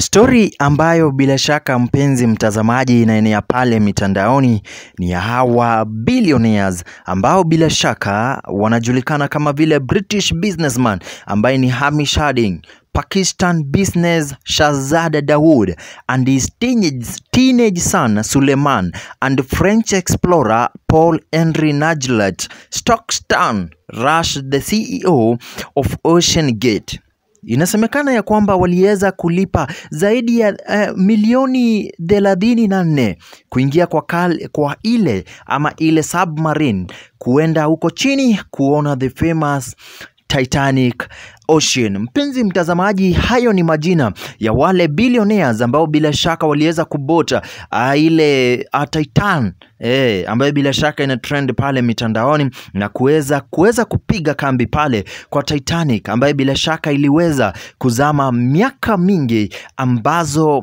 Stori ambayo bila shaka mpenzi mtazamaji inaenea pale mitandaoni ni ya hawa billionaires ambao bila shaka wanajulikana kama vile British businessman ambaye ni Hamish Harding, Pakistan business Shahzada Dawood and his teenage, teenage son Suleiman and French explorer Paul Henry Najlat Stockton Rush the CEO of Ocean Gate. Inasemekana ya kwamba waliweza kulipa zaidi ya uh, milioni thelathini na nne kuingia kwa, kal, kwa ile ama ile submarine kuenda huko chini kuona the famous Titanic Ocean. Mpenzi mtazamaji, hayo ni majina ya wale billionaires ambao bila shaka waliweza kubota uh, ile uh, Titan eh, ambayo bila shaka ina trend pale mitandaoni na kuweza kuweza kupiga kambi pale kwa Titanic ambayo bila shaka iliweza kuzama miaka mingi ambazo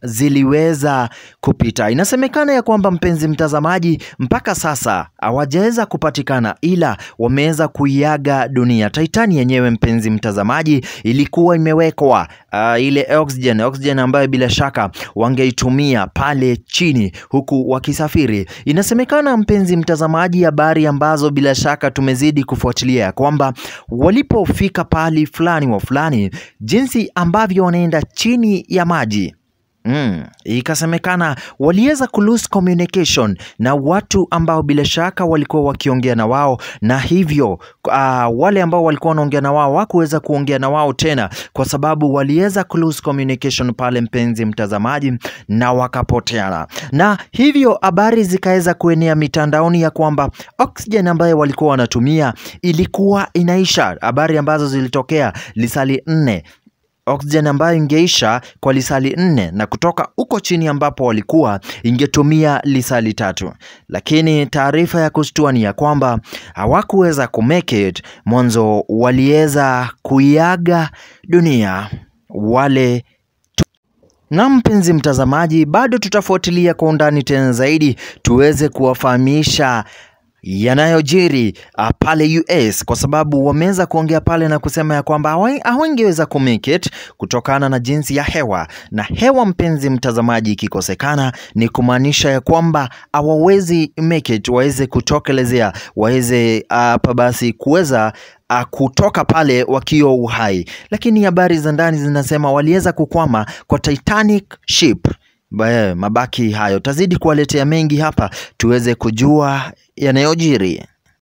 ziliweza kupita. Inasemekana ya kwamba mpenzi mtazamaji, mpaka sasa hawajaweza kupatikana, ila wameweza kuiaga dunia. Titani yenyewe mpenzi mtazamaji, ilikuwa imewekwa uh, ile oxygen, oxygen ambayo bila shaka wangeitumia pale chini huku wakisafiri. Inasemekana mpenzi mtazamaji, habari ambazo bila shaka tumezidi kufuatilia ya kwamba walipofika pahali fulani wa fulani, jinsi ambavyo wanaenda chini ya maji Mm, ikasemekana waliweza ku lose communication na watu ambao bila shaka walikuwa wakiongea na wao, na hivyo uh, wale ambao walikuwa wanaongea na wao hawakuweza kuongea na wao tena, kwa sababu waliweza ku lose communication pale, mpenzi mtazamaji, na wakapoteana, na hivyo habari zikaweza kuenea mitandaoni ya kwamba oxygen ambayo walikuwa wanatumia ilikuwa inaisha, habari ambazo zilitokea lisali nne oxygen ambayo ingeisha kwa lisali nne na kutoka huko chini ambapo walikuwa ingetumia lisali tatu, lakini taarifa ya kushtua ni ya kwamba hawakuweza kumake it. Mwanzo waliweza kuiaga dunia wale na mpenzi mtazamaji, bado tutafuatilia kwa undani tena zaidi tuweze kuwafahamisha yanayojiri uh, pale US kwa sababu wameweza kuongea pale na kusema ya kwamba hawangeweza kumake it kutokana na jinsi ya hewa, na hewa, mpenzi mtazamaji, ikikosekana ni kumaanisha ya kwamba hawawezi make it, waweze kutokelezea, waweze hapa uh, basi kuweza uh, kutoka pale wakiwa uhai, lakini habari za ndani zinasema waliweza kukwama kwa Titanic ship. Bae, mabaki hayo tazidi kuwaletea mengi hapa tuweze kujua yanayojiri.